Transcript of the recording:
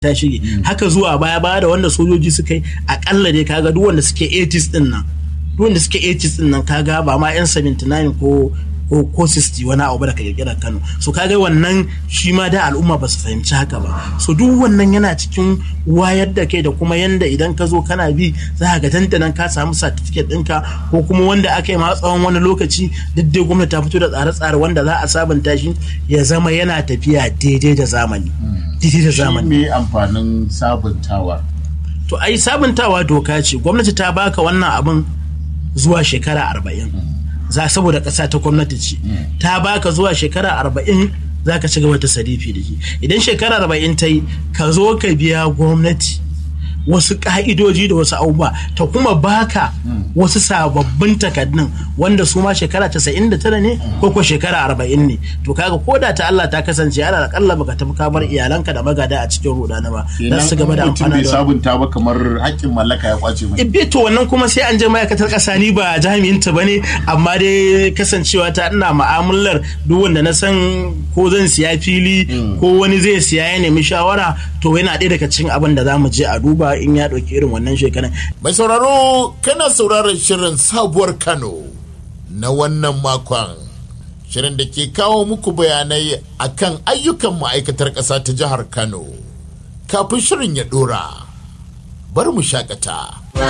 ta shige haka zuwa baya baya da wanda sojoji suka yi akalla dai kaga duk wanda suke 80s din nan duk wanda suke 80s din nan kaga ba ma yan 79 ko ko ko 60 wani abu da ka kirkira Kano so kaga wannan shi ma da al'umma ba su fahimci haka ba so duk wannan yana cikin wayar da kai da kuma yanda idan ka zo kana bi za ka ga tantanan ka samu certificate ɗinka ko kuma wanda aka yi ma tsawon wani lokaci duk dai gwamnati ta fito da tsare-tsare wanda za a sabunta shi ya zama yana tafiya daidai da zamani daidai da shi zamani me amfanin sabuntawa to ai sabuntawa doka ce gwamnati ta baka wannan abin zuwa shekara arba'in za saboda ƙasa ta gwamnati ce ta baka zuwa shekara arba'in za ka ci gaba ta sarifi da shi idan shekara arba'in ta yi ka zo ka biya gwamnati wasu ka'idoji da wasu abubuwa ta kuma baka wasu sababbin takardun wanda su ma shekara 99 ne ko ko shekara 40 ne to kaga ko da ta Allah ta kasance ana akalla baka tafi ka bar iyalanka da magada a cikin rudana ba za su gaba da mutum amfana bai da sabunta ba kamar haƙƙin mallaka ya kwace mai Ibe to wannan kuma sai an je ma'aikatar ƙasa ni ba jami'in ta bane amma dai kasancewa ta ina ma'amalar duk wanda na san ko zan siya fili ko wani zai siya ya nemi shawara to yana ɗaya daga cikin abin da za mu je a duba in ya ɗauki irin wannan shekaran Mai sauraro kana sauraron shirin sabuwar Kano na wannan makon. Shirin da ke kawo muku bayanai akan ayyukan ma'aikatar ƙasa ta jihar Kano. Kafin shirin ya ɗora, bar mu shakata.